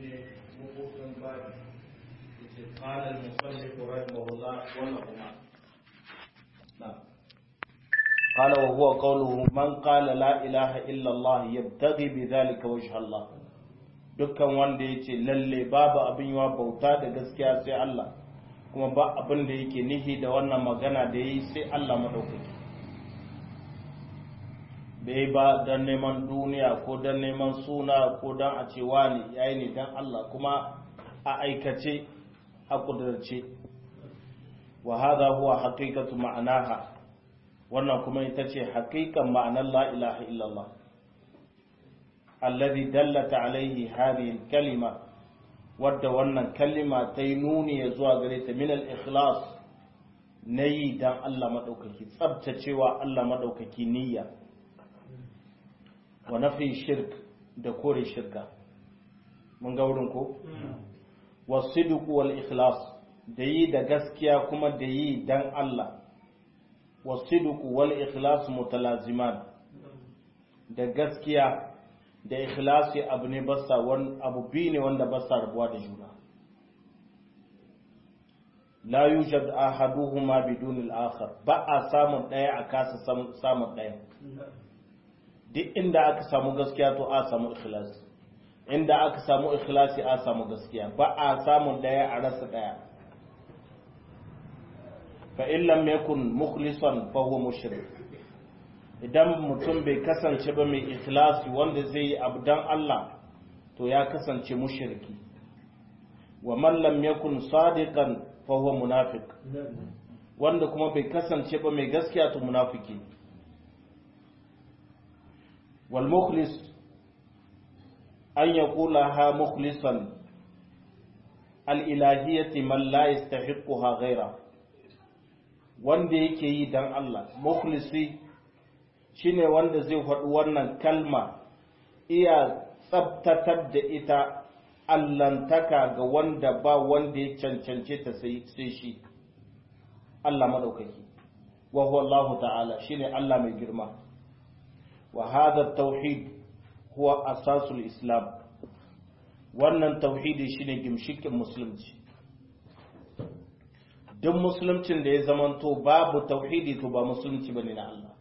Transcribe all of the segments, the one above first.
shine mabutun babi yace qala al-musannif rahimahullah wa lahuma na'am قال وهو قوله من قال لا إله إلا الله يبتغي بذلك وجه الله dukkan wanda ya ce lalle babu abin yawa bauta da gaskiya sai Allah kuma ba abin da yake nihi da wannan magana da yi sai Allah maɗaukaki bai ba don neman duniya ko don neman suna ko don a ce wani ya yi ne don Allah kuma a aikace a ƙudurce wa hadha huwa haqiqatu ma'anaha wannan kuma ita ce haƙiƙan ma'anar la ilaha illallah alladhi dallata alaihi hadhihi kalima wadda wannan kalima ta yi nuni ya zuwa gare ta min al-ikhlas na yi dan Allah maɗaukaki tsabtacewa Allah maɗaukaki niyya wa nafi shirk da kore shirka mun ga wurin ko wasidq wal ikhlas da yi da gaskiya kuma da yi dan Allah wasidq wal ikhlas mutalaziman da gaskiya da ikhlasi abu ne basa wani abu biyu ne wanda basa rabuwa da juna la yujad ahaduhuma bidun al-akhar ba a samun daya a kasa samun daya duk inda aka samu gaskiya to a samu ikhlasi inda aka samu ikhlasi a samu gaskiya ba a samun daya a rasa daya fa in lam yakun mukhlisan fa huwa mushrik idan mutum bai kasance ba mai ikhlasi wanda zai yi abu dan Allah to ya kasance mushriki wa man lam yakun sadiqan fa huwa munafiq wanda kuma bai kasance ba mai gaskiya to munafiki wal mukhlis an yaqula ha mukhlisan al ilahiyyati man la yastahiquha ghayra wanda yake yi dan Allah mukhlisi shine wanda zai faɗi wannan kalma iya tsabtatar da ita allantaka ga wanda ba wanda ya cancance ta sai shi Allah maɗaukaki wa huwa Allah ta'ala shine Allah mai girma wa hadha tauhid huwa asasul islam wannan tauhidi shine gimshikin musulunci duk musuluncin da ya zamanto babu tauhidi to ba musulunci bane na Allah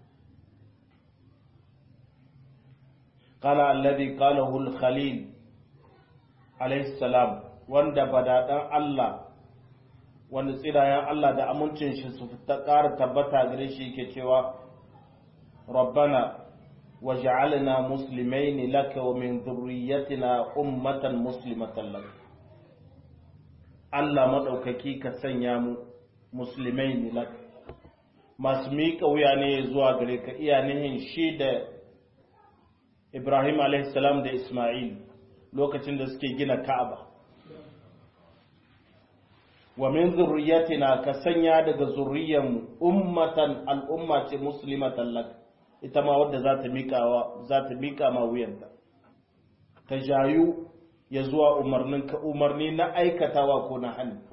قال الذي قاله الخليل عليه السلام wanda badadan Allah wanda tsirayen Allah da amincin shi su ta ƙara tabbata gare shi yake cewa rabbana waj'alna muslimain laka wa min dhurriyyatina ummatan muslimatan lak Allah madaukaki ka sanya mu muslimain lak masu miƙa wuya ne zuwa gare ka iya nihin shi da Ibrahim salam da Ismail lokacin da suke gina Ka'aba. Wa min zurriyatina ka sanya daga zurriyanmu ummatan al'umma ce muslimatan lak ita ma wadda za ta miƙa za ta miƙa ma wuyanta. Ta jayu ya zuwa umarnin ka umarni na aikatawa ko na hannu.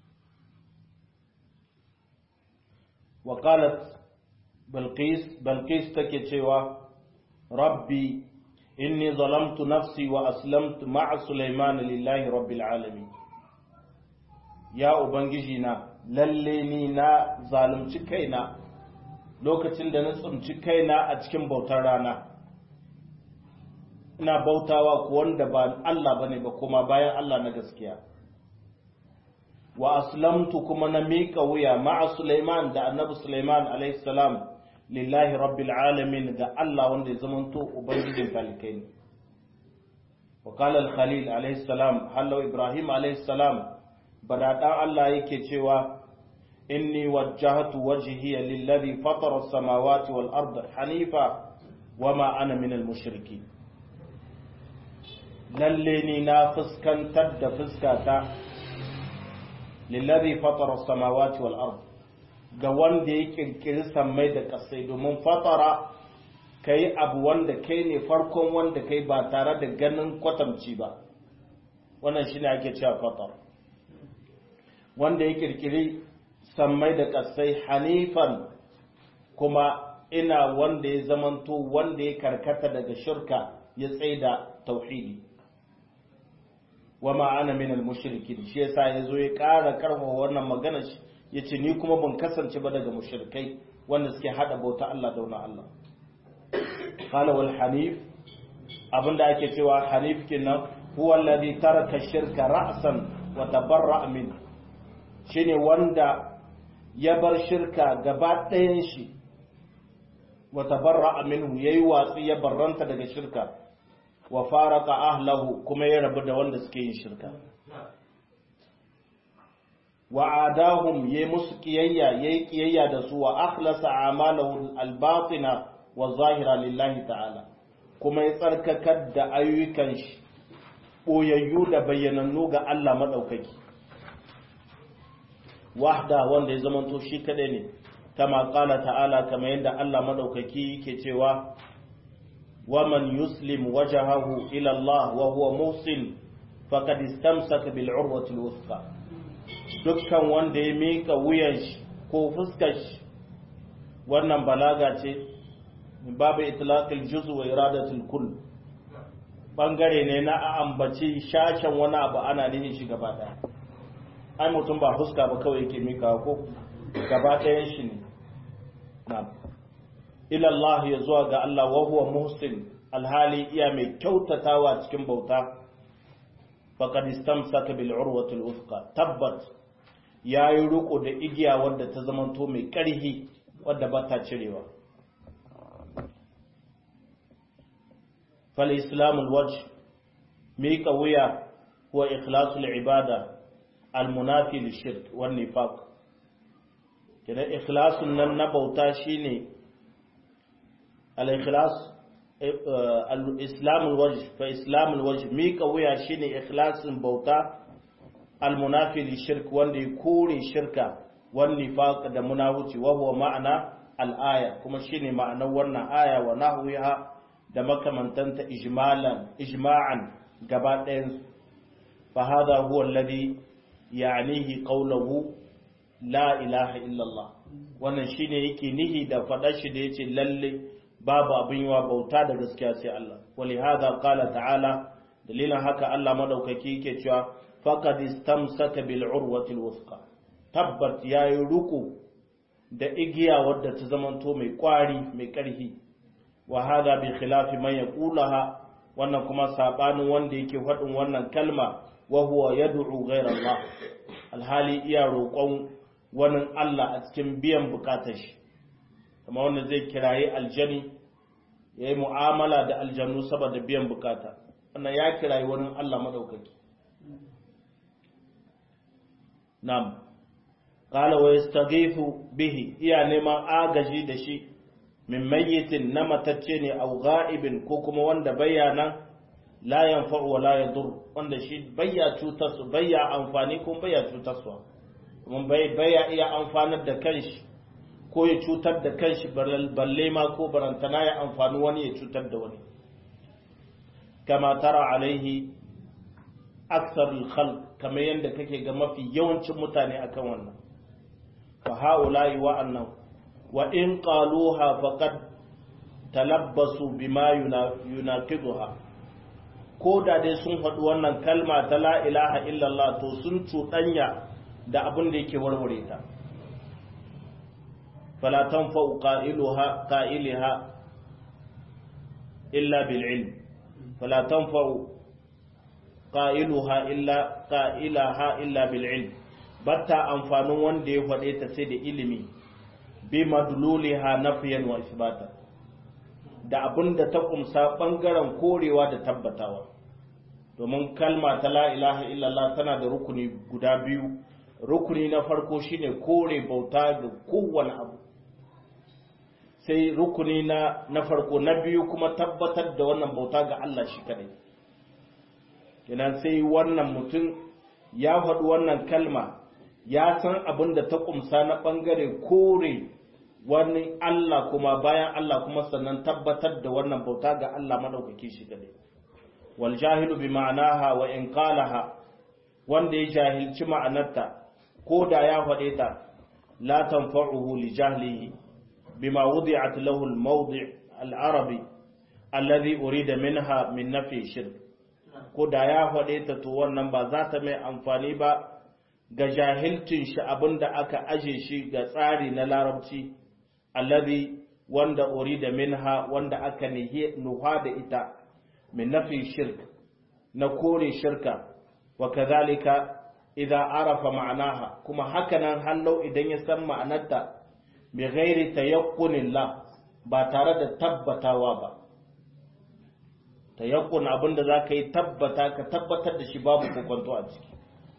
Wa qalat Balqis Balqis take cewa Rabbi إني ظلمت نفسي وأسلمت مع سليمان لله رب العالمين يا أبنجينا لليني نا ظالمci kaina lokacin da na tsinci kaina a cikin bautar rana ina bautawa ku wanda ba Allah bane ba kuma bayan Allah na gaskiya wa aslamtu kuma na miƙa wuya ma'a Sulaiman da annabi Sulaiman alaihi salam lillahi rabbil alamin ga Allah wanda ya zamanto ubangijin talikai ne wa qala al khalil alayhi salam hallo ibrahim alayhi salam badadan Allah yake cewa inni wajjahtu wajhiya lilladhi fatara as-samawati wal arda hanifa wama ana min al mushriki lalle ni na fuskantar da fuskata lilladhi fatara as-samawati wal arda ga wanda ya kirkiri sammai da kasai domin fatara ka yi abu wanda kai ne farkon wanda kai ba tare da ganin kwatamci ba wannan shi ne ake cewa fatar wanda ya kirkiri sammai da kasai hanifan kuma ina wanda ya zamanto wanda ya karkata daga shirka ya tsaida tauhidi wa ma ana min al-mushrikin shi yasa yazo ya ƙara karfafa wannan magana shi yace ni kuma ban kasance ba daga mushrikai wanda suke hada bauta Allah da wani Allah qala wal hanif abinda ake cewa hanif kenan huwa alladhi taraka shirka ra'san wa tabarra'a min shine wanda ya bar shirka gaba ɗayan shi wa tabarra'a minhu yayi watsi ya barranta daga shirka wa faraka ahlahu kuma ya rabu da wanda suke yin shirka wa adahum yayi musu kiyayya yayi kiyayya da su wa akhlasa a'malahu al-batina wa zahira lillahi ta'ala kuma ya tsarkakar da ayyukan shi boyayyu da bayyanannu ga Allah madaukaki wahda wanda ya zamanto shi kadai ne kama qala ta'ala kama yadda Allah madaukaki yake cewa ومن يسلم وجهه إلى الله وهو محسن فقد استمسك بالعروة الوثقى dukkan wanda ya mika wuyan shi ko fuskar shi wannan balaga ce babu itlaqil juz wa iradatul kull bangare ne na a ambaci shashen wani abu ana nihin shi gaba daya ai mutum ba fuska ba kawai yake mika ko gaba ɗayan shi ne na'am ila Allah ya zuwa ga Allah wa huwa muhsin alhali iya mai kyautatawa cikin bauta faqad istamsaka bil urwati al uthqa tabbat yayi riko da igiya wadda ta zamanto mai ƙarhi wadda ba ta cirewa fal islam al wajh mika wuya huwa ikhlasul ibada al munafi lil shirk wan nifaq kidan ikhlasun nan na bauta shine al-ikhlas al-islam al-wajh fa islam al-wajh mika wuya shine ikhlasin bauta al-munafi li shirk wanda ya kore shirka wan nifaq da munafici wa huwa ma'ana al-aya kuma shine ma'anar wannan aya wa nahwiha da makamantanta ijmalan ijma'an gaba ɗayan fa hada huwa alladhi ya'nihi qawluhu la ilaha illa Allah wannan shine yake nihi da faɗar shi da yace lalle babu abin yawa bauta da gaskiya sai Allah wali hada qala ta'ala dalilin haka Allah madaukaki yake cewa faqad istamsaka bil urwati al wuthqa tabbat yayi ruku da igiya wadda ta zamanto mai kwari mai karhi wa hada bi khilafi man yaqulaha wannan kuma sabanin wanda yake faɗin wannan kalma wa huwa yad'u ghayra Allah alhali iya roƙon wani Allah a cikin biyan bukatar shi kuma wanda zai kiraye aljani ya yi mu'amala da aljanu saboda biyan bukata wannan ya kiraye wani Allah madaukaki nam qala wa yastaghithu bihi iya neman agaji da shi min mayyitin na matacce ne aw ghaibin ko kuma wanda bayyana la yanfa'u wa la yadur wanda shi bayya cutar su bayya amfani ko bayya cutar su kuma bayya iya amfanar da kanshi ko ya cutar da kanshi balle ma ko barantana ya amfani wani ya cutar da wani kama tara alaihi aksar khalq kamar yadda kake ga mafi yawancin mutane akan wannan fa haula'i wa annan wa in qaluha faqad talabbasu bima yunaqiduha ko da dai sun faɗi wannan kalma ta la ilaha illallah to sun cuɗanya da abin da yake warware ta فلا تنفع قائلها قائلها إلا بالعلم فلا تنفع قائلها إلا قائلها إلا بالعلم بتا أنفانون wanda ya faɗe ta sai da ilimi bi madluliha nafiyan wa isbata da abin da ta kumsa bangaren korewa da tabbatawa domin kalma ta la ilaha illallah tana da rukuni guda biyu rukuni na farko shine kore bauta ga kowane abu sai rukuni na na farko na biyu kuma tabbatar da wannan bauta ga Allah shi kadai kenan sai wannan mutum ya faɗi wannan kalma ya san abin da ta kumsa na ɓangare kore wani Allah kuma bayan Allah kuma sannan tabbatar da wannan bauta ga Allah maɗaukaki shi kadai wal jahilu bi ma'anaha wa in qalaha wanda ya jahilci ma'anarta ko da ya faɗe ta la tanfa'uhu li jahlihi بما وضعت له الموضع العربي الذي أريد منها من نفي الشرك ko da ya faɗe ta to wannan ba za ta mai amfani ba ga jahilcin shi abinda aka aje shi ga tsari na larabci alladhi wanda urida minha wanda aka nuha da ita min nafi shirk na kore shirka wa kadhalika idza arafa ma'anaha kuma hakanan hallau idan ya san ma'anarta bi ghairi tayaqqunin la ba tare da tabbatawa ba tayaqqun abinda zaka yi tabbata ka tabbatar da shi babu kokonto a ciki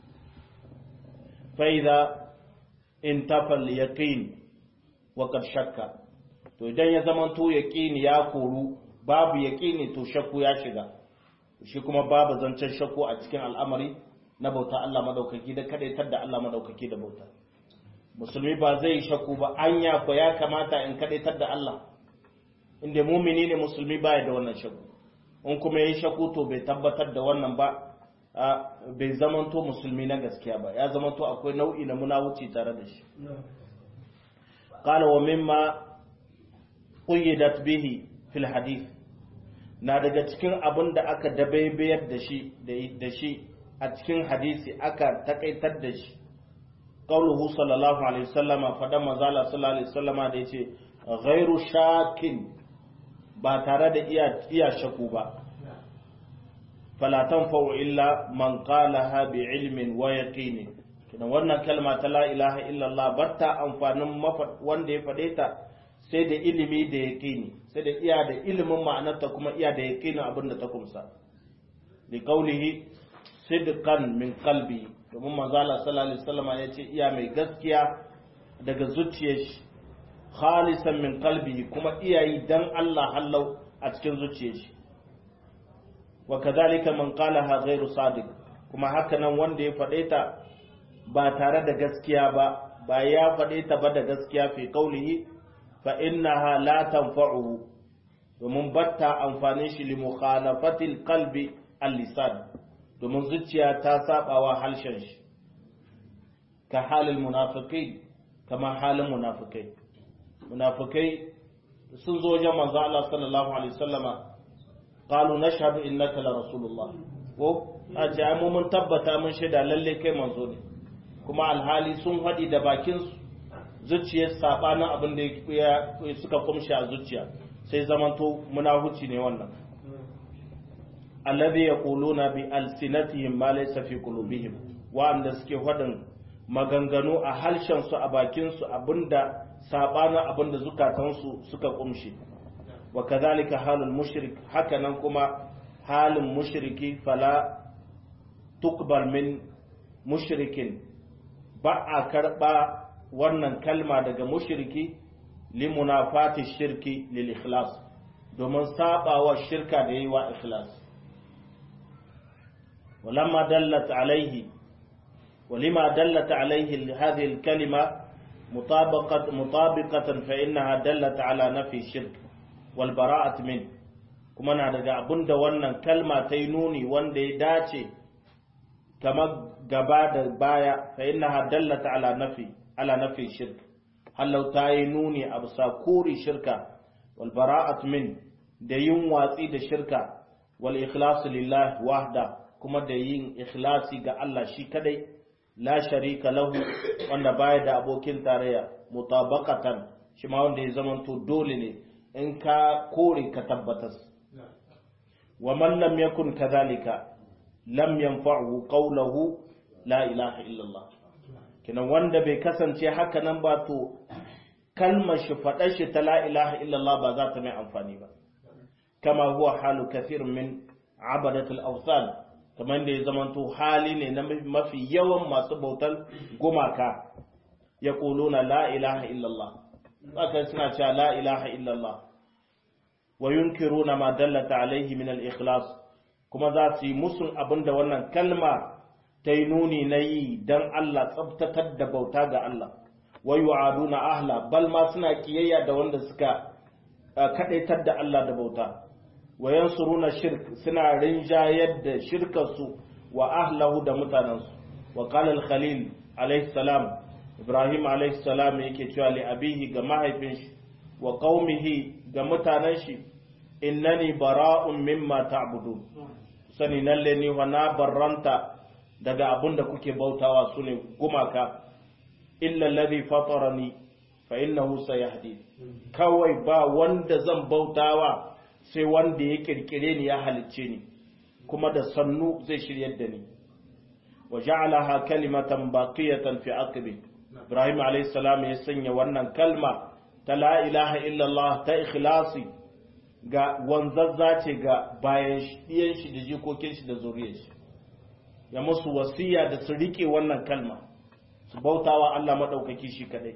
fa idza intafa al-yaqin wa qad shakka to idan ya zama to yaqini ya koru babu yaqini to shakku ya shiga shi kuma babu zancen shakku a cikin al'amari na bauta Allah madaukaki da kadaitar da Allah madaukaki da bauta musulmi ba zai shakku ba anya ko ya kamata in kadaitar da Allah inda mumini ne musulmi baya da wannan shakku in kuma yayi shakku to bai tabbatar da wannan ba bai zamanto musulmi na gaskiya ba ya zamanto akwai nau'i na munawuci tare da shi qala wa mimma quyyidat bihi fil hadith na daga cikin abin da aka dabaibayar da shi da shi a cikin hadisi aka takaitar da shi qauluhu sallallahu alaihi wasallama fadan manzala sallallahu alaihi wasallama da yace ghairu shakin ba tare da iya iya shaku ba fala tanfa'u illa man qalaha bi ilmin wa yaqin kidan wannan kalma ta la ilaha illa Allah batta amfanin wanda ya fade ta sai da ilimi da yaqini sai da iya da ilimin ma'anarta kuma iya da yaqinin abin da ta kumsa li qawlihi sidqan min qalbi domin manzo Allah sallallahu alaihi wasallam ya ce iya mai gaskiya daga zuciyar shi khalisan min qalbi kuma iyayi dan Allah hallau a cikin zuciyar shi wa kadhalika man qalaha ghairu sadiq kuma haka nan wanda ya faɗe ta ba tare da gaskiya ba ba ya faɗe ta ba da gaskiya fi qaulihi fa innaha la tanfa'uhu domin batta amfanin shi li mukhalafatil qalbi al-lisan domin zuciya ta sabawa halshen shi ka halin munafikai kama halin munafikai munafikai sun zo wajen manzo Allah sallallahu alaihi wasallama qalu nashhadu innaka la rasulullah ko a ce mu mun tabbata mun shaida lalle kai manzo ne kuma alhali sun hadi da bakin su zuciyar sabanin abin da ya suka kumshi a zuciya sai zamanto munahuci ne wannan alladhi yaquluna bi alsinatihim ma laysa fi qulubihim wa'anda suke fadin maganganu a harshen su a bakin su abinda sabana abinda zukatan su suka kumshi wa kadhalika halul mushrik hakanan kuma halin mushriki fala tuqbal min mushrikin ba a karba wannan kalma daga mushriki limunafati shirki lil ikhlas domin sabawa shirka da yayi wa ikhlas ولما دلت عليه ولما دلت عليه هذه الكلمة مطابقة مطابقة فإنها دلت على نفي الشرك والبراءة منه kuma na daga abin da wannan kalma ta yi nuni wanda ya dace kamar gaba da baya fa inna dallata ala nafi ala nafi shirk hallau ta yi nuni a bisa kuri shirka wal bara'at min da yin watsi da shirka wal ikhlasu lillahi wahda kuma da yin ikhlasi ga Allah shi kadai la sharika lahu wanda baya da abokin tarayya mutabaqatan shi ma wanda ya zamanto dole ne in ka kore ka tabbatas wa man lam yakun kadhalika lam yanfa'u qawluhu la ilaha illallah kinan wanda bai kasance haka nan ba to kalmar shi faɗar shi ta la ilaha illallah ba za ta mai amfani ba kama huwa halu kathir min abadatul awthan kamar da ya zamanto hali ne na mafi yawan masu bautar gumaka ya na la ilaha illallah haka suna cewa la ilaha illallah wa yunkiruna ma dallata alaihi min al-ikhlas kuma za su yi musun abinda wannan kalma ta yi nuni na yi don Allah tsabtatar da bauta ga Allah wa yu'aduna ahla bal ma suna kiyayya da wanda suka kadaitar da Allah da bauta wa yansuruna shirk suna rinjayar da shirkarsu wa ahlahu da mutanensu wa qala al-khalil alayhi salam ibrahim alayhi salam yake cewa li abihi ga mahaifin shi wa qaumihi ga mutanen shi innani bara'un mimma ta'budun sani lalle ni wa na barranta daga abin da kuke bautawa su ne gumaka illa alladhi fatarani fa innahu sayahdi kawai ba wanda zan bautawa sai wanda ya kirkire ni ya halicce ni kuma da sannu zai shiryar da ni wa ja'alaha kalimatan baqiyatan fi aqbi Ibrahim alayhi salam ya sanya wannan kalma ta la ilaha illallah ta ikhlasi ga wanzazza ce ga bayan ɗiyan shi da jikokin shi da zuriyar shi ya musu wasiya da su rike wannan kalma su bautawa Allah madaukaki shi kadai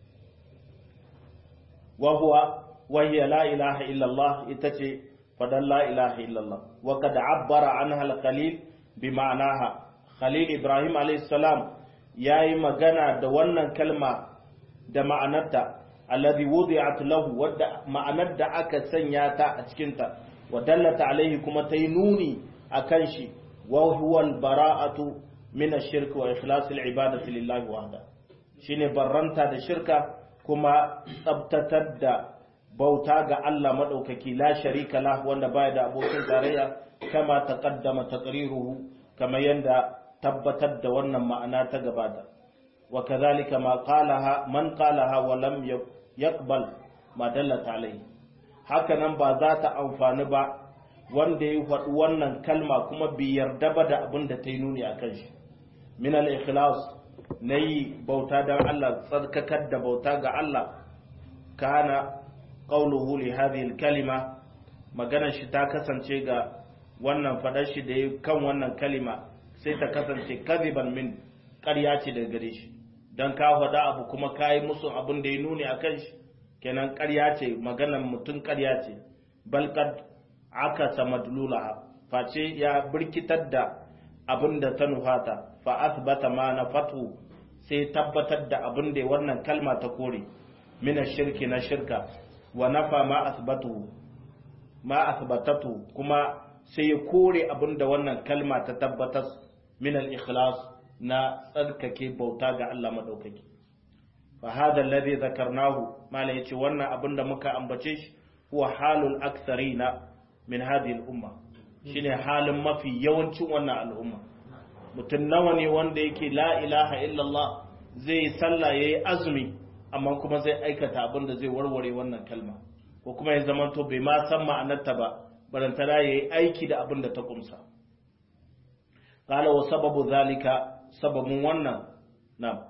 wa huwa wa hiya la ilaha illallah ita ce fadan la ilaha illallah wa kad abbara anha al-khalil bi ma'anaha khalil ibrahim alayhi salam yayi magana da wannan kalma da ma'anarta alladhi wudi'at lahu wadda ma'anar da aka sanya ta a cikin ta wa dallata alaihi kuma ta yi nuni akan shi wa huwa al-bara'atu min ash-shirk wa ikhlas al-ibadati lillahi wahda shine barranta da shirka kuma tsabtatar da bauta ga Allah madaukaki la sharika la wanda baya da abokin tarayya kama taqaddama taqriruhu kama yanda tabbatar da wannan ma'ana ta gabata wa kadhalika ma qalaha man qalaha wa lam yaqbal ma dallat alayhi haka nan ba za ta amfani ba wanda ya faɗi wannan kalma kuma bi yarda ba da abin da ta yi nuni akan shi min al-ikhlas nayi bauta dan Allah tsarkakar da bauta ga Allah kana qawluhu li hadhihi al-kalima maganar shi ta kasance ga wannan fadar shi da kan wannan kalima sai ta kasance kadiban min ƙarya ce daga gare shi dan ka faɗa abu kuma kai musu abin da ya nuni akan shi kenan ƙarya ce maganar mutum ƙarya ce bal kad akasa madlulaha face ya birkitar da abin da ta nufata fa asbata ma na fatu sai tabbatar da abin da wannan kalma ta kore mina shirki na shirka wa nafa ma asbatu ma asbatatu kuma sai ya kore abin da wannan kalma ta tabbatar min al-ikhlas na tsarkake bauta ga Allah madaukaki fa hada alladhi dhakarnahu mala yace wannan abin da muka ambace shi huwa halul aktharina min hadhihi al-umma shine halin mafi yawancin wannan al'umma mutum nawa ne wanda yake la ilaha illallah zai yi sallah ya yi azumi amma kuma zai aikata abin da zai warware wannan kalma ko kuma ya zama to bai ma san ma'anarta ba barantana ya yi aiki da abin da ta kumsa qala wa sababu zalika sababun wannan na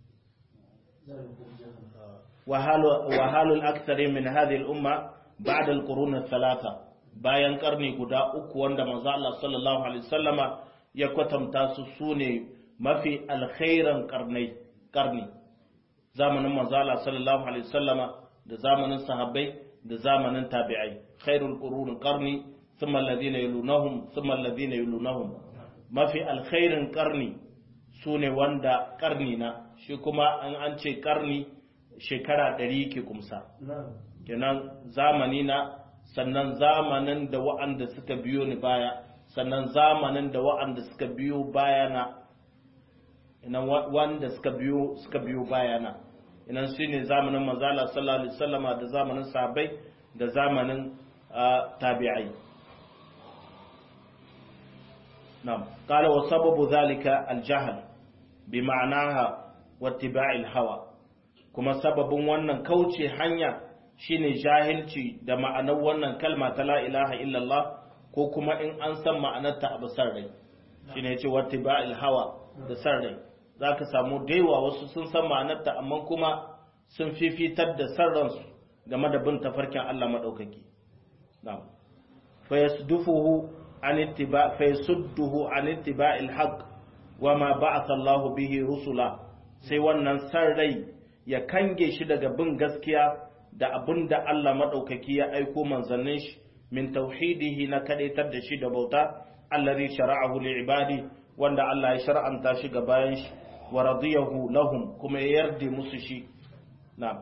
wa halul aktsari min hadhihi al-umma ba'da al-qurun ath-thalatha bayan karni guda uku wanda manzo Allah sallallahu alaihi wasallama ya kwatanta su sune mafi alkhairan karnai karni zamanin manzo Allah sallallahu alaihi wasallama da zamanin sahabbai da zamanin tabi'ai khairul qurun qarni thumma alladhina yalunahum thumma alladhina yalunahum mafi alkhairin karni sune wanda karni na shi kuma an an ce karni shekara 100 ke kumsa kenan zamani na sannan zamanin da wa'anda suka biyo ni baya sannan zamanin da wa'anda suka biyo bayana inan wanda suka biyo suka biyo bayana inan shine zamanin manzala sallallahu alaihi wasallama da zamanin sahabbai da zamanin tabi'ai na'am qala wa sababu zalika al-jahl bi ma'naha wa ittiba'il hawa kuma sababin wannan kauce hanya shine jahilci da ma'anar wannan kalma ta la ilaha illallah ko kuma in an san ma'anarta abu san rai shine yace wattiba'il hawa da san rai zaka samu daiwa wasu sun san ma'anarta amma kuma sun fifitar da san ransu game da bin tafarkin Allah madaukaki na'am fa yasdufuhu an ittiba fa yasudduhu an ittiba'il haqq wa ma ba'atha Allah bihi rusula sai wannan san rai ya kange shi daga bin gaskiya da abin da Allah maɗaukaki ya aiko manzannin shi min tauhidihi na kadaitar da shi da bauta allazi shara'ahu li ibadi wanda Allah ya shar'anta shi ga bayan shi wa radiyahu lahum kuma ya yarda musu shi na'am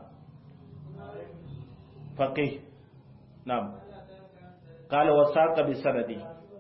faqih na'am qala wa saqa bi sanadi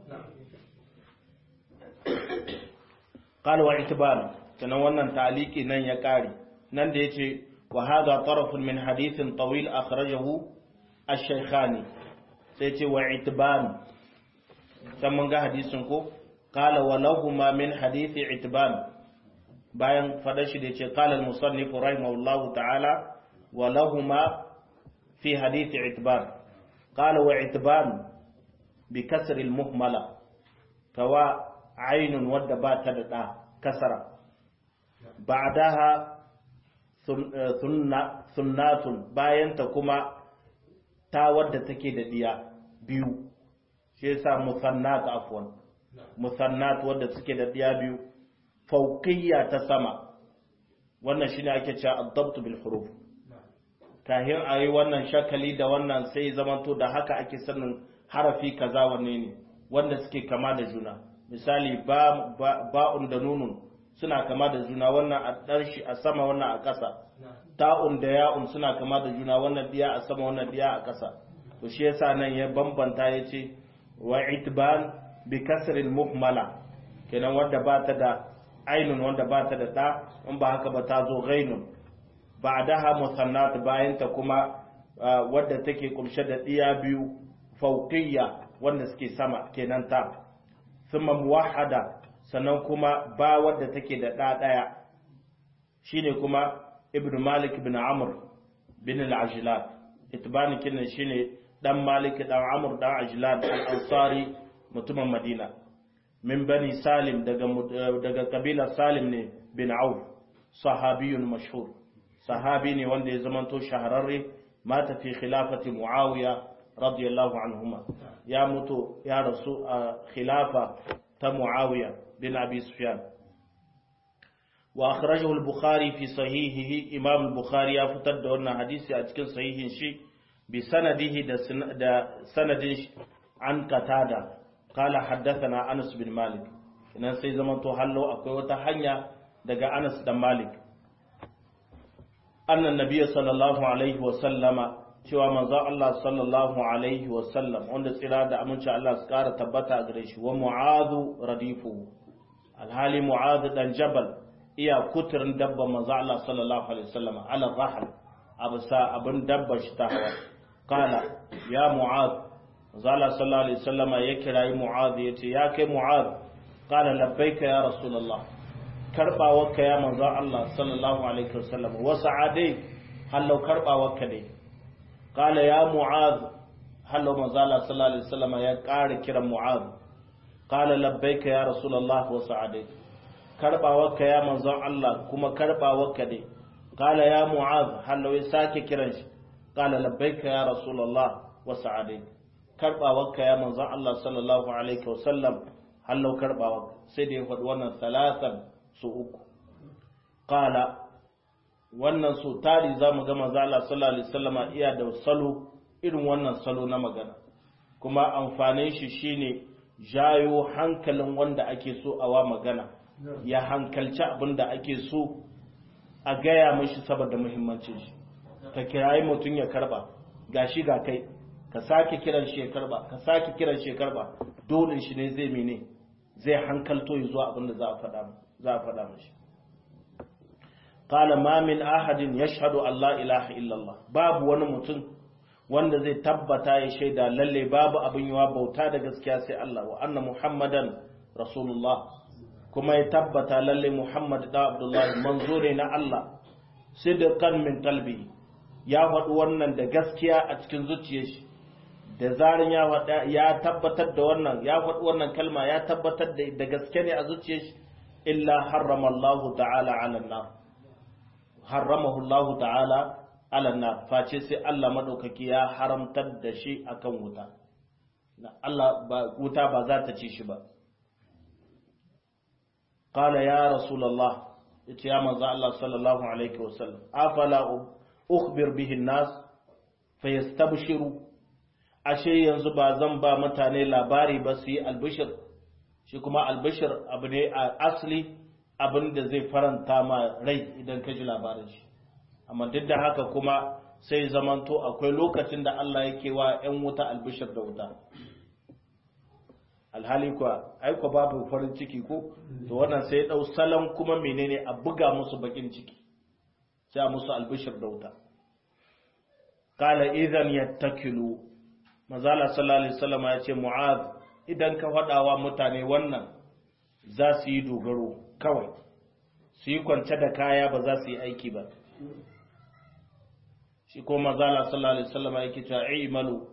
qala wa itibar kana wannan ta'liqi nan ya kare nan da yace وهذا طرف من حديث طويل أخرجه الشيخاني سيتي وعتبان can mun ga hadisin ko qala wa lahuma min hadithi itban bayan fadar shi da yace qala al-musannif rahimahullahu ta'ala wa lahuma fi hadithi itban qala wa itban bi kasr al-muhmala kawa ainun wadda ba ta da da kasara ba'daha sunnatun bayanta kuma ta wadda take da diya biyu shi yasa musannat afwan musannat wadda suke da diya biyu fauqiyya ta sama wannan shine ake cewa ad-dabt bil huruf kahin ayi wannan shakali da wannan sai zamanto da haka ake sanin harafi kaza wanne ne wanda suke kama da juna misali ba ba'un da nunun suna kama da juna wannan a ɗarshi a sama wannan a ƙasa ta'un da ya'un suna kama da juna wannan diya a sama wannan diya a ƙasa to shi yasa nan ya bambanta ya ce wa itban bi kasrin muhmala kenan wanda ba ta da ainun wanda ba ta da da in ba haka ba ta zo ghainun ba'daha musannat bayan ta kuma wadda take kumshe da diya biyu fauqiyya wanda suke sama kenan ta thumma muwahhada sannan kuma ba wadda take da ɗa ɗaya shine kuma ibn malik bin amr bin al-ajlan itbani kinan shine dan malik dan amr dan ajlan al-ansari mutumin madina min bani salim daga daga kabilar salim ne bin auf sahabiyun mashhur sahabi ne wanda ya zamanto shahararre mata fi khilafati muawiya radiyallahu anhuma ya mutu ya rasu a khilafa ta muawiya بن أبي سفيان وأخرجه البخاري في صحيحه إمام البخاري يفتد دورنا حديثي أتكن صحيح شيء بسنده دا سند عن قتادة قال حدثنا أنس بن مالك إن سي زمان تو حلو أكوي وتحنيا دقا أنس بن مالك أن النبي صلى الله عليه وسلم cewa manzo Allah sallallahu alaihi wasallam wanda tsira da aminci Allah su kara tabbata a gare shi wa mu'adhu radifu alhali mu'adh dan jabal iya kuturin dabba manzo Allah sallallahu alaihi wasallam ala rahl absa abin dabba shi ta hawa kala ya mu'adh manzo Allah sallallahu alaihi wasallam ya kirayi mu'adh yace ya kai mu'adh kala labbaika ya rasulullah karbawarka ya manzo Allah sallallahu alaihi wasallam wa sa'adai hallau karbawarka dai kala ya mu'adh hallau manzo Allah sallallahu alaihi wasallam ya ƙara kiran mu'adh qala labbaika ya rasulullah wa sa'adai karbawarka ya manzon Allah kuma karbawarka ne qala ya mu'az hallo ya sake kiran shi qala labbaika ya rasulullah wa sa'adai karbawarka ya manzon Allah sallallahu alaihi wa sallam hallo karbawarka sai da ya faɗi wannan salatan su uku qala wannan su tari zamu ga manzon Allah sallallahu alaihi wasallama iya da salo irin wannan salo na magana kuma amfanin shi shine jayo hankalin wanda ake so a wa magana ya hankalci abin da ake so a gaya mashi saboda muhimmancin shi ka kirayi mutum ya karba ga shi ga kai ka sake kiran shi ya karba ka sake kiran shi ya karba dole shi ne zai mene zai hankalto ya zuwa abin da za a faɗa za a faɗa mashi qala ma min ahadin yashhadu an la ilaha illallah babu wani mutum wanda zai tabbata ya shaida lalle babu abin yawa bauta da gaskiya sai Allah wa anna muhammadan rasulullah kuma ya tabbata lalle muhammad da abdullahi manzo ne na Allah sidqan min qalbi ya faɗi wannan da gaskiya a cikin zuciyar shi da zarin ya faɗa ya tabbatar da wannan ya faɗi wannan kalma ya tabbatar da da gaske ne a zuciyar shi illa harrama Allah ta'ala 'ala an-nar harramahu Allah ta'ala alanna face sai Allah maɗaukaki ya haramtar da shi akan wuta Allah ba wuta ba za ta ci shi ba qala ya rasulullah yace ya manzo Allah sallallahu alaihi wasallam afala ukhbir bihi an-nas fayastabshiru ashe yanzu ba zan ba mutane labari ba su yi albishir shi kuma albishir abu ne a asli abin da zai faranta ma rai idan ka ji labarin shi amma duk da haka kuma sai zamanto akwai lokacin da Allah yake wa 'yan wuta albishir da wuta alhali kuwa aiko babu farin ciki ko to wannan sai dau salon kuma menene a buga musu bakin ciki sai a musu albishir da wuta qala idan yattakilu mazala sallallahu alaihi wasallam ya ce mu'az idan ka faɗawa mutane wannan za su yi dogaro kawai su yi kwance da kaya ba za su yi aiki ba shi ko mazala sallallahu alaihi wasallam yake cewa i'malu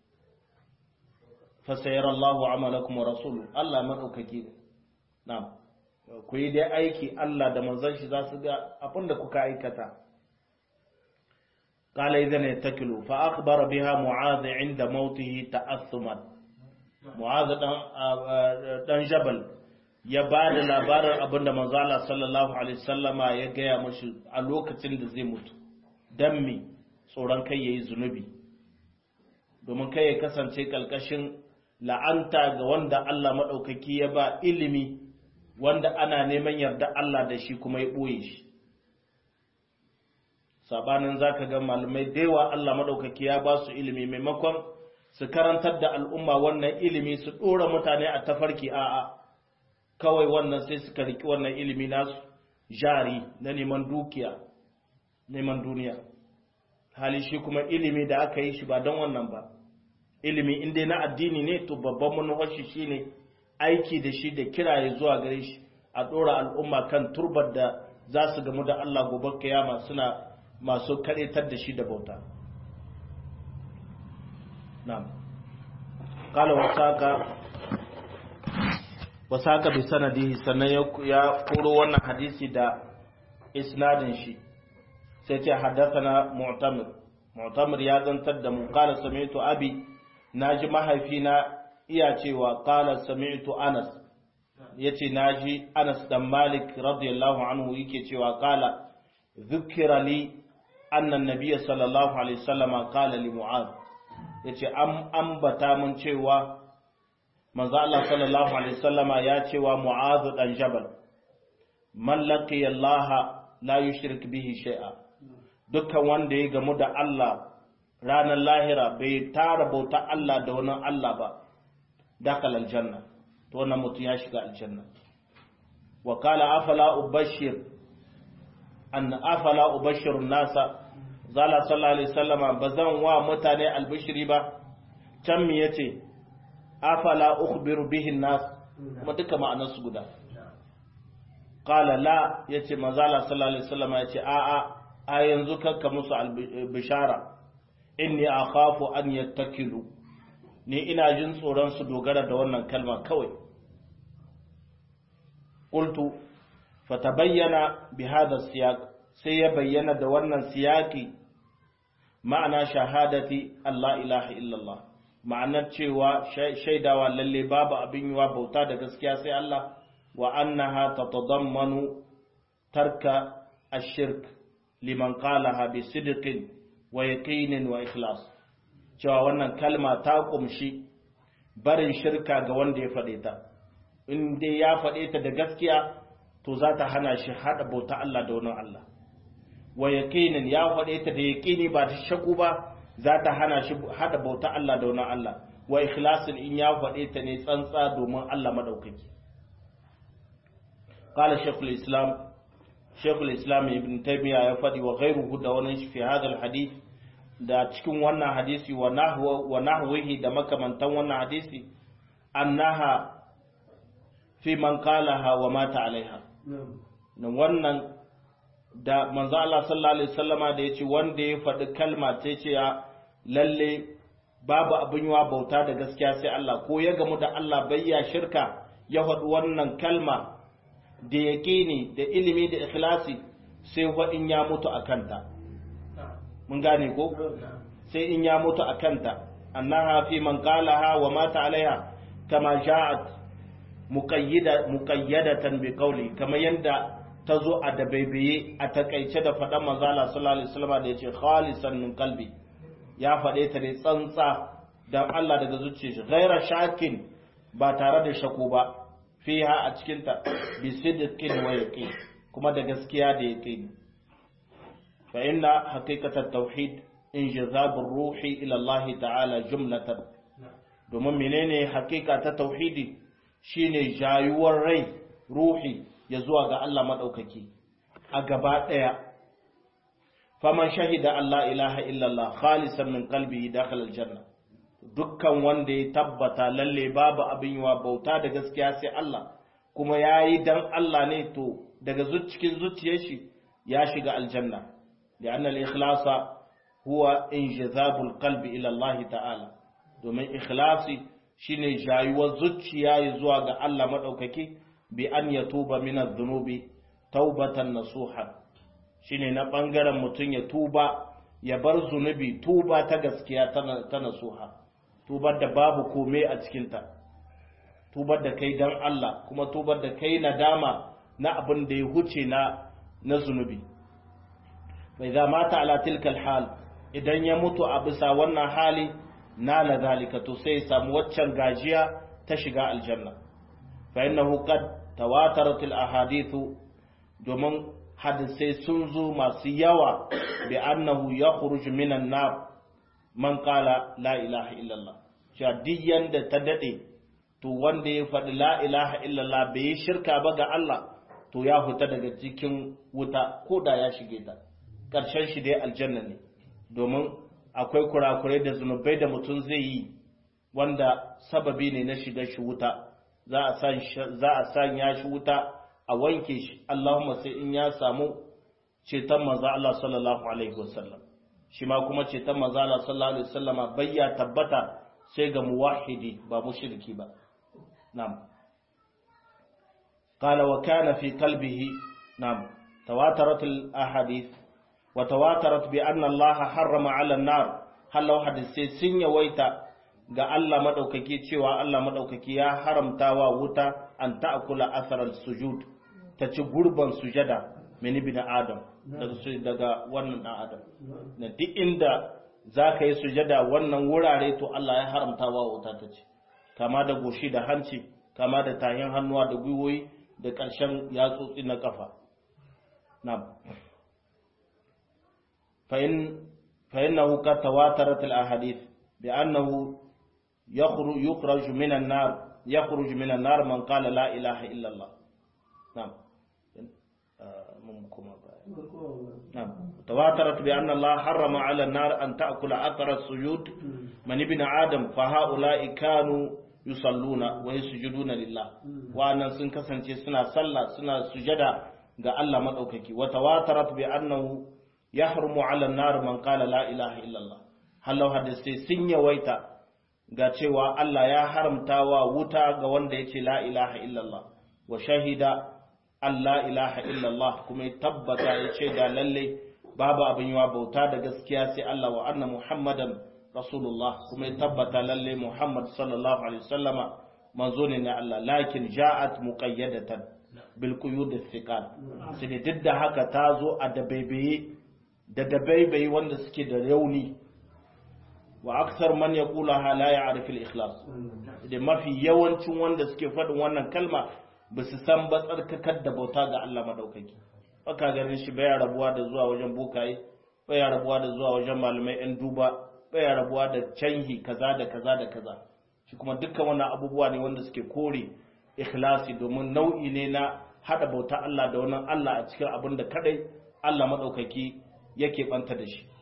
fa sayarallahu amalakum wa rasuluhu Allah madaukake na'am ku yi dai aiki Allah da manzon shi za su ga abin da kuka aikata قال إذن يتكلوا فأخبر بها معاذ عند موته تأثما معاذ دان جبل ya ba da labarin abin da manzala sallallahu alaihi sallama ya gaya mashi a lokacin da zai mutu don mi tsoron kai ya yi zunubi domin kai ya kasance ƙalƙashin la'anta ga wanda Allah maɗaukaki ya ba ilimi wanda ana neman yarda Allah da shi kuma ya ɓoye shi sabanin zaka ga malamai da yawa Allah maɗaukaki ya ba su ilimi maimakon su karantar da al'umma wannan ilimi su ɗora mutane a tafarki a'a kawai wannan sai suka riki wannan ilimi nasu jari na neman dukiya neman duniya hali shi kuma ilimi da aka yi shi ba don wannan ba ilimi inda na addini ne to babban manufarshi shi ne aiki da shi da kiraye zuwa gare shi a ɗora al'umma kan turbar da za su gamu da Allah gobe kiyama suna masu karetar da shi da bauta na'am qala wasaka wasaka bi sanadihi sannan ya koro wannan hadisi da isnadin shi sai ce haddathana mu'tamir mu'tamir ya zantar da mu qala sami'tu abi naji mahaifina iya cewa qala sami'tu anas yace naji anas dan malik radiyallahu anhu yake cewa qala dhukira li anna an-nabiy sallallahu alaihi wasallama qala li mu'adh yace am ambata mun cewa manzo Allah sallallahu alaihi wasallama ya ce wa Mu'adh dan Jabal man laqiya Allah la yushrik bihi shay'a dukkan wanda ya gamu da Allah ranar lahira bai tara bauta Allah da wani Allah ba dakal aljanna to wannan mutum ya shiga aljanna wa qala afala ubashir an afala ubashir nasa zala sallallahu alaihi wasallama bazan wa mutane albishiri ba can me yace afala ukhbiru bihin nas kuma duka ma'anar su guda qala la yace manzala sallallahu alaihi wasallam yace a a a yanzu kanka musu bishara inni akhafu an yattakilu ni ina jin tsoron su dogara da wannan kalma kawai qultu fatabayyana bi hadha siyaq sai ya bayyana da wannan siyaki ma'ana shahadati Allah ilaha illallah ma'anar cewa shaidawa lalle babu abin yiwa bauta da gaskiya sai Allah wa annaha tatadammanu tarka ash-shirk liman qalaha bi sidqin wa yaqinin wa ikhlas cewa wannan kalma ta kumshi barin shirka ga wanda ya faɗe ta in dai ya faɗe ta da gaskiya to za ta hana shi haɗa bauta Allah da wani Allah wa yaqinin ya faɗe ta da yaqini ba ta shaku ba za ta hana shi hada bauta Allah da wani Allah wa ikhlasin in ya faɗe ta ne tsantsa domin Allah madaukaki qala shaykhul islam shaykhul islam ibn taymiya ya faɗi wa ghayruhu da wani shi fi hadal hadith da cikin wannan hadisi wa nahwa wa nahwihi da makamantan wannan hadisi annaha fi man qalaha wa mata alaiha wannan da manzo Allah sallallahu alaihi wasallama da yace wanda ya faɗi kalma ta ce ya lalle babu abin yawa bauta da gaskiya sai Allah ko ya gamu da Allah bayya shirka ya faɗi wannan kalma da yaqini da ilimi da ikhlasi sai fa in ya mutu akanta mun gane ko sai in ya mutu akanta annaha fi man qalaha wa mata alaiha kama ja'at muqayyida muqayyadatan bi qawli kama yanda ta zo a dabaibaye a takaice da faɗan manzala sallallahu alaihi wasallam da yace khalisan min qalbi ya faɗe ta ne tsantsa dan Allah daga zuciyar shi ghaira shakin ba tare da shako ba fiha a cikin ta bi sidqin wa yaqin kuma da gaskiya da yaqin fa inna haqiqatat tauhid injazabur ruhi ila Allah ta'ala jumlatan domin menene haqiqa ta tauhidi shine jayuwar rai ruhi ya zuwa ga Allah maɗaukaki a gaba ɗaya faman shahida Allah ilaha illallah khalisan min qalbihi dakhala aljanna dukkan wanda ya tabbata lalle babu abin yiwa bauta da gaskiya sai Allah kuma yayi dan Allah ne to daga cikin zuciyar shi ya shiga aljanna li'anna al-ikhlasa huwa injazabul qalbi ila Allah ta'ala domin ikhlasi shine jayuwar zuciya zuwa ga Allah madaukaki bi an yatuba min adh-dhunubi taubatan nasuha shine na bangaren mutun ya tuba ya bar zunubi tuba ta gaskiya ta nasuha tubar da babu kome a cikinta tubar da kai dan Allah kuma tubar da kai nadama na abin da ya huce na na zunubi bai za mata ala tilkal hal idan ya mutu a bisa wannan hali na la zalika to sai ya samu waccan gajiya ta shiga aljanna fa innahu qad tawatarat al ahadithu domin hadisai sun zo masu yawa bi annahu yakhruj minan nar man qala la ilaha illallah cewa duk yanda ta dade to wanda ya faɗi la ilaha illallah bai yi shirka ba ga Allah to ya fita daga cikin wuta ko da ya shige ta ƙarshen shi dai aljanna ne domin akwai kurakurai da zunubai da mutum zai yi wanda sababi ne na shiga shi wuta za a sanya shi wuta a wanke shi Allahumma sai in ya samu ceton manzo Allah sallallahu alaihi wasallam shi ma kuma ceton manzo Allah sallallahu alaihi wasallam bayya tabbata sai ga muwahhidi ba mushriki ba na'am قال وكان في قلبه نعم تواترت الأحاديث وتواترت بأن الله حرم على النار هل لو حدثي سن يويتا ga Allah madaukaki cewa Allah madaukaki ya haramta wa wuta an ta'kula asarar sujud ta ci gurban sujada min ibn adam daga daga wannan dan adam na duk inda zaka yi sujada wannan wurare to Allah ya haramta wa wuta ta ci kama da goshi da hanci kama da tahin hannuwa da gwiwoyi da ƙarshen yatsotsi na ƙafa na فإنه قد تواترت الأحاديث بأنه يخرج من النار يخرج من النار من قال لا إله إلا الله نعم نعم تواترت بأن الله حرم على النار أن تأكل أثر السجود من ابن آدم فهؤلاء كانوا yusalluna wa yasjuduna lillah wa'annan sun kasance suna sallah suna sujada ga Allah madaukaki wa tawatarat bi annahu yahrumu 'ala an-nar man qala la ilaha illallah halau hadisi sun yawaita ga cewa Allah ya haramta wa wuta ga wanda yace la ilaha illallah wa shahida an la ilaha illallah kuma ya tabbata yace da lalle babu abin yawa bauta da gaskiya sai Allah wa anna muhammadan rasulullah kuma ya tabbata lalle Muhammad sallallahu alaihi wasallama manzo ne na Allah lakin ja'at muqayyadatan bil quyud thiqal sai duk da haka ta zo a dabaibaye da dabaibaye wanda suke da rauni wa aksar man yaqulaha la ya'rif al ikhlas da mafi yawancin wanda suke faɗin wannan kalma ba su san ba tsarkakar da bauta ga Allah madaukaki baka ganin shi baya rabuwa da zuwa wajen bokaye baya rabuwa da zuwa wajen malamai yan duba baya rabuwa da canhi kaza da kaza da kaza shi kuma dukkan wannan abubuwa ne wanda suke kore ikhlasi domin nau'i ne na hada bauta Allah da wannan Allah a cikin abin da kadai Allah madaukaki yake banta da shi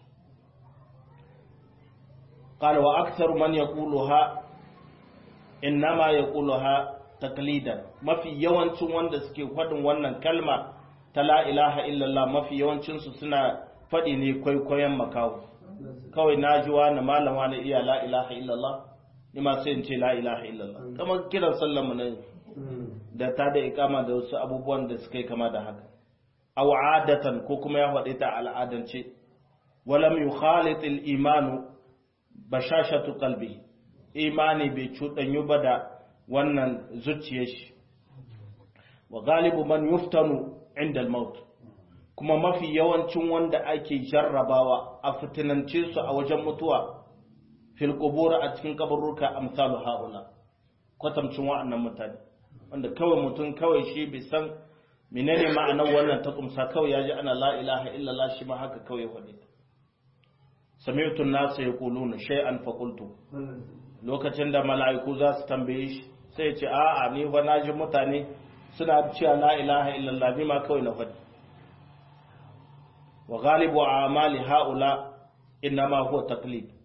qala wa aktharu man yaquluha innama yaquluha taqlidan mafi yawancin wanda suke faɗin wannan kalma ta la ilaha illallah mafi yawancin su suna faɗi ne kwaikwayon makawo kawai na ji wani malama na iya la ilaha illallah ni ma sai in ce la ilaha illallah kamar kiran sallar mu ne da ta da ikama da wasu abubuwan da suka yi kama da haka aw adatan ko kuma ya faɗi ta al'adance walam yukhalit al-iman bashashatu qalbi imani bai cuɗanyu ba da wannan zuciyar shi wa galibu man yuftanu inda al-maut kuma mafi yawancin wanda ake jarrabawa a fitinance su a wajen mutuwa fil qubur a cikin kaburruka amsalu haula kwatamcin wa'annan mutane wanda kawai mutum kawai shi bai san menene ma'anar wannan ta kumsa kawai yaji ana la ilaha illallah shi ma haka kawai ya faɗi sami'tu an-nas yaquluna shay'an fa qultu lokacin da mala'iku za su tambaye shi sai ya ce a'a ni ba naji mutane suna cewa la ilaha illallah ni ma kawai na faɗi wa ghalibu amali haula innama huwa taqlid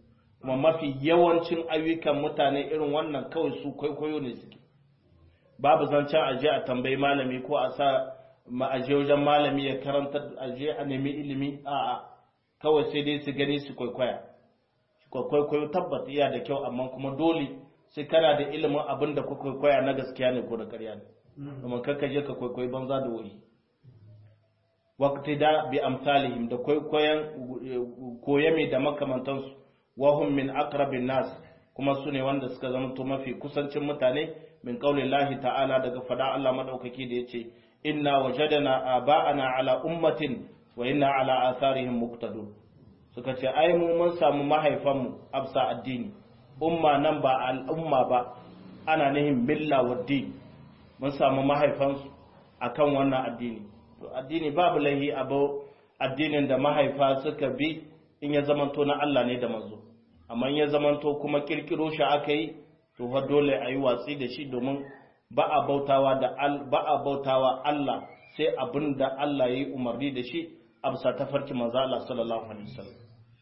kuma mafi yawancin ayyukan mutane irin wannan kawai su kwaikwayo ne suke babu zancen aje a tambayi malami ko a sa ma'aje wajen malami ya karanta aje a nemi ilimi a'a kawai sai dai su gani su kwaikwaya kwaikwayo tabbata iya da kyau amma kuma dole sai kana da ilimin abin da ku kwaikwaya na gaskiya ne ko da ƙarya ne domin kakka je ka kwaikwayi banza da wuri waqti da bi amsalihim da kwaikwayon koyame da makamantansu wahum min aqrabin nas kuma su ne wanda suka zama to mafi kusancin mutane min qaulillahi ta'ala daga fada Allah madaukaki da yace inna wajadana aba'ana ala ummatin wa inna ala atharihim muqtadun suka ce ai mu mun samu mahaifanmu absa addini umma nan ba al'umma ba ana nihin milla wa din mun samu mahaifansu akan wannan addini to addini babu lahi abu addinin da mahaifa suka bi in ya zamanto na Allah ne da manzo amma in ya zamanto kuma kirkiro shi aka yi to fa dole a yi watsi da shi domin ba a bautawa da ba a bautawa Allah sai abin da Allah ya yi umarni da shi a bisa tafarki manzo Allah sallallahu alaihi wasallam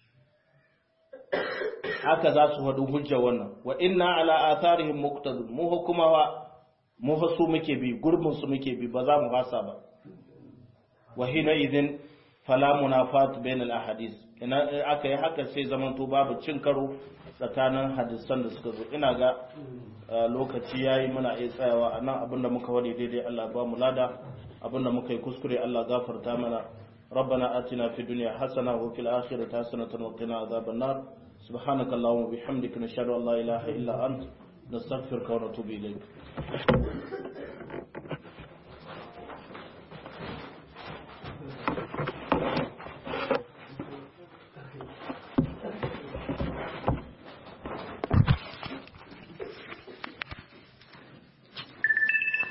haka za su hadu hujja wannan wa inna ala atharihim muqtadun mu hukuma wa mu su muke bi gurbin su muke bi ba za mu fasa ba wa hina idin fala munafat bain al ahadith ina aka yi haka sai zamanto babu cin karo tsakanin hadisan da suka zo ina ga lokaci yayi muna iya tsayawa anan abinda muka wani daidai Allah ba mu lada abinda muka yi kuskure Allah gafarta mana ربنا آتنا في الدنيا حسنة وفي الآخرة حسنة وقنا عذاب النار سبحانك اللهم وبحمدك نشهد أن لا إله إلا أنت نستغفرك ونتوب إليك